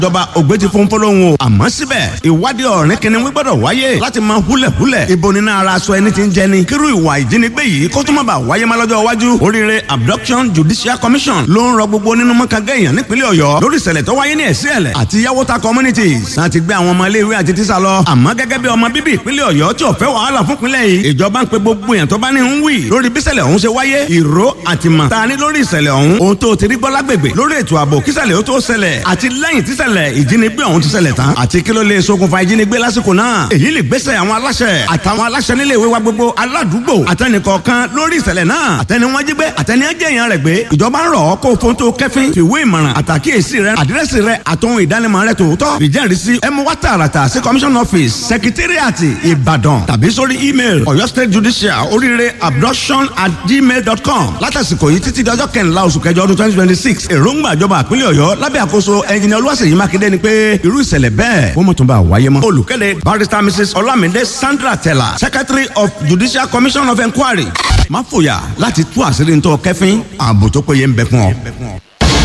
ìjọba ògbé ti fún fọlọ́hún o àmọ́ síbẹ̀ ìwádìí ọ̀rìn kìnìún gbọ́dọ̀ wáyé láti máa húlẹ̀húlẹ̀ ibo nínú ara aṣọ ẹni tí ń jẹni kírú ìwà ìjínigbé yìí kó tó má bàa wáyé má lọ́jọ́ iwájú oríire abduction judicial commission ló ń rọ gbogbo nínú mọ́kàgá èèyàn nípínlẹ̀ ọ̀yọ́ lórí ìṣẹ̀lẹ̀ tó wáyé ní ẹ̀sìn ẹ̀lẹ̀ àti yàwóta communities láti gbé àwọn ọmọ iléèwé àti tíṣà lọ àmọ́ gẹ́gẹ́ bí ọmọ bíbí ìpínlẹ̀ ọ̀yọ́ tí ò fẹ́ wàhálà fún ìpínlẹ̀ yìí ìjọba ń pe gbogbo èèyàn tó bá ní ń wì lórí bí ìṣẹ̀lẹ̀ ọ̀hún ṣe wáyé ìró àtìmọ̀ ta ni lórí ìṣẹ̀lẹ̀ ọ̀hún ohun tó ti rí gbọ́ lágbègbè lórí ètò ààbò kíṣẹ̀lẹ̀ ó tó ṣẹlẹ̀ àti lẹ́yìn tíṣẹ̀lẹ̀ ìjínigbé ọ̀hún ti ṣẹlẹ̀ tán àti kí ló lè ṣokùnfà ìjínigbé lásìkò náà èyí lè gbésẹ̀ àwọn aláṣẹ àtàwọn aláṣẹ nílé ìwé wa gbogbo aládùúgbò àtẹnìkọ̀ọ̀kan lórí ìṣẹ̀lẹ̀ náà àtẹni wọn jí gbé àtẹni ẹjẹ èèyàn rẹ̀ gbé ìjọba ń rọ̀ ọ́ kó o fóun tó kẹ́fín fìwé ìmọ̀ràn àtàkíyèsí rẹ àdírẹ́sì rẹ àtòhun ìdánimọ̀ rẹ tòótọ́ ìjẹ́rìísí ẹ mú wá tààràtà sí commission office secretariat ìbàdàn tàbí sórí email ọ̀yọ́ state judicial oríire abduction at gmail dot com látàsìkò yìí títí dọjọ́ kẹrìnlá oṣù kẹjọ ọdún twenty twenty six èròǹgbà ìjọba àpínlẹ̀ ọ̀yọ́ lábẹ́ àkóso ẹnjìnìá olúwaṣèyí mákindé ni pé irú ìṣẹ̀lẹ̀ bẹ́ẹ̀ wọ́n mọ̀ tó bá wáyé mọ́. olùkéde barrister mrs olamide sandra tella secretary of judicial commission of inquiry má fòyà láti tú àṣírí ntọ́ kẹfín ààbò tó péye ń bẹ fún ọ.